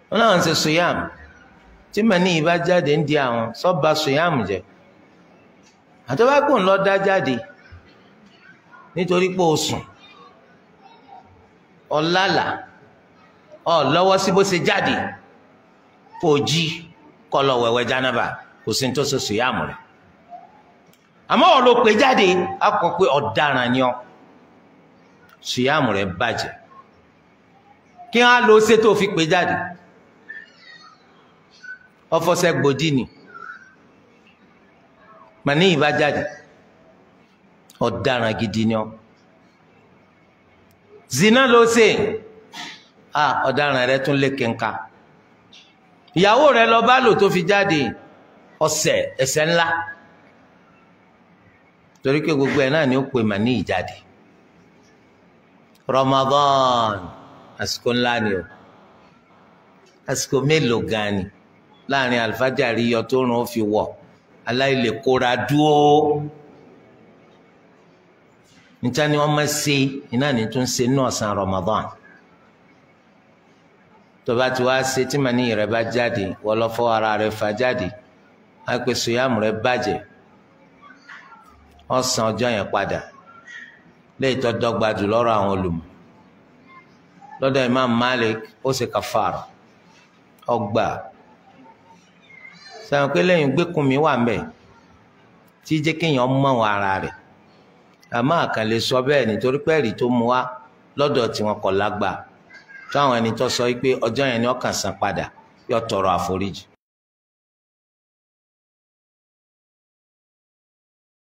wọn náà ń ṣe sùyàmù tí màní yìí bá jáde ń di àwọn sọ́ba sùyàmù jẹ àtọ́wákò ńlọ dá jáde nítorí pé o sùn ọ̀làlà ọ̀ lọ́wọ́ sí bó ṣe jáde kò jí kọ́ lọ wẹ̀wẹ̀ jánábà kò sí ní tó ṣe sùyàmù rẹ̀ àmọ́ ọ̀ ló pè jáde á kọ pé ọ̀daràn ni ọ́ sùyàmù rẹ̀ bàjẹ́ kí wọ́n á lo ṣe tó fi pè jáde ọfọsẹ gbòdì ni màní ìbá jáde ọ̀daràn gidi ni ọ́ zina ló ṣe a ọ̀daràn rẹ̀ tún lé kẹńkà ìyàwó rẹ̀ lọ bá lò tó fi jáde ọ̀sẹ̀ ẹ̀ṣẹ̀ ńlá torí pé gbogbo ẹ̀ náà ni ó pè màní ìjáde Ramadan àsìkò ńlá ni o àsìkò mélòó gan ni láàrin alifájàrí yọ tó rùn ó fi wọ̀ aláìlè kóra dúó níta ni wọ́n máa ṣe iná ní tó ń ṣe ní ọ̀sán Ramadan tó bá ti wá ṣe tí màní rẹ bá jáde wọ́n lọ fọ́ ara rẹ fà jáde á pè sùyàmù rẹ bàjẹ́ ọ̀sán ọjọ́ yẹn padà léyìí tó dọ́gba jù lọ́rọ̀ àwọn olùmọ̀ lọ́dọ̀ Imam Malik ó ṣe kàfàrà ọgbà sẹ́wọ̀n pé lẹ́yìn gbẹ́kùn mi wà mbẹ̀ tí jẹ́ kéèyàn mọ̀ wọn ara rẹ̀ àmọ́ àkànlè sọ bẹ́ẹ̀ nítorí pé ẹ̀rí tó mu wá lọ́dọ̀ tí wọn kọ̀ lágbà táwọn ẹni tó sọ pé ọjọ́ yẹn ni ọkàn san padà yóò tọrọ àforíjì